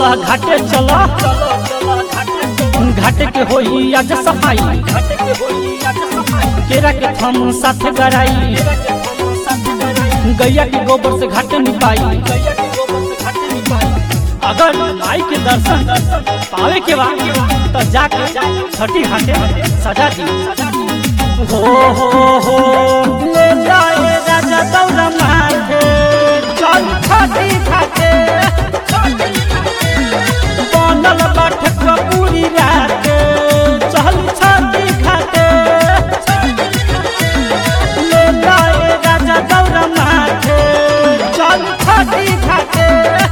चला घाटे चला घाटे के होई आज सफाई केरा के थम साथ गराई गैया के गोबर से घाटे निपाई अगर माई के दर्शन पावे के बाद तो जाके छठी घाटे सजा दी हो हो हो ले जाए राजा दौरा माथे चल छठी घाटे बनल बाट पूरी रात चल छठी घाटे ले जाए राजा दौरा माथे चल छठी घाटे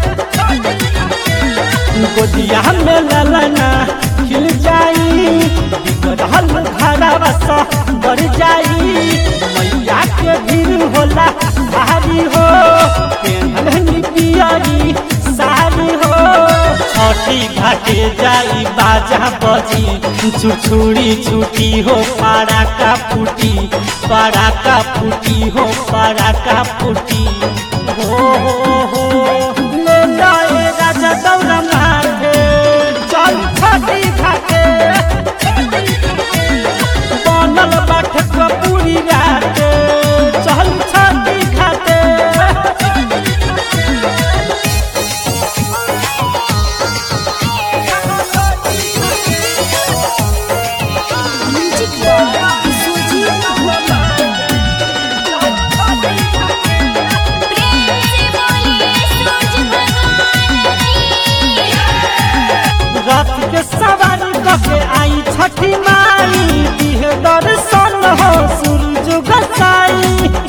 गोदिया में ललना खिल जाई बिगड़ल घरवा सा बढ़ जाई मैया के भीड़ होला भारी हो पेनहनी पियरी सारी हो छठी घाटे जाई बाजा बजी छुछुड़ी छुटी हो पड़ाका फूटी पड़ाका फूटी हो पड़ाका फूटी हो हो हो ले जाए राजा दौरा माथे चल छठी घाटे बनल बाट पूरी रात चल छठी घाटे म्यूजिक बाय सुजीत प्रेम से बोलिए सूरज भगवान की रात के सवारी कके आई छठी माई दिह दर्शन हो सूरज गसाई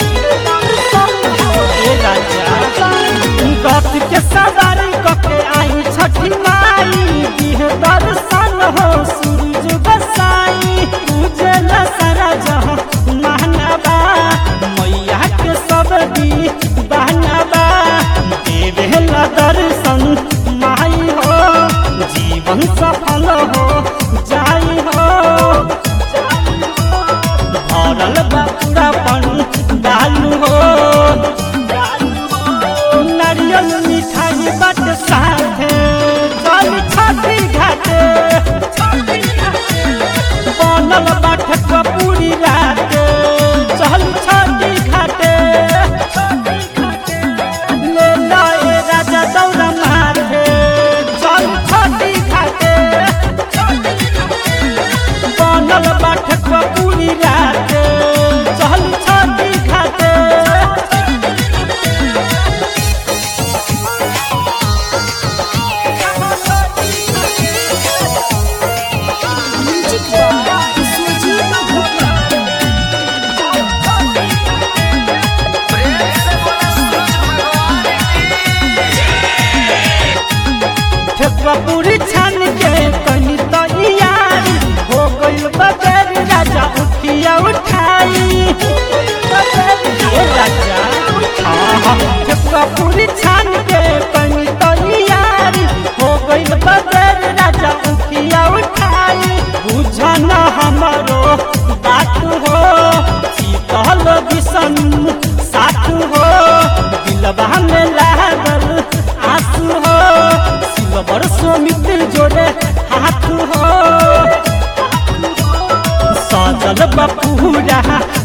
ए राजा रात के सवारी कके आई छठी माई दिह दर्शन हो सूरज गसाई तुझे न सारा जहाँ मानवा मैया के सब दी बहनवा देवे ला दर्शन माई हो जीवन सफल हो जाई हो भरल बापुरा पन डालू हो नारियल मिठाई बट साथे चल छठी घाटे बनल बाट कपूरी रात चल छठी घाटे ले लाए राजा दौरा माथे चल छठी घाटे बनल बाट कपूरी रात चल छठी घाटे म्यूजिक बाय सुजीत ठेकुआ पूरी छान के कनी तो यार हो गइल बगर राजा उठिया उठाई ए राजा हाँ हाँ ठेकुआ पूरी छान के कनी तो यार हो गइल बगर राजा उठिया उठाई बुझन हमरो बात हो शीतल विषम साथ हो दिलबा में लागल आंसू हो सिलवर मित्र जोड़े हाथ हो सजल बपूरा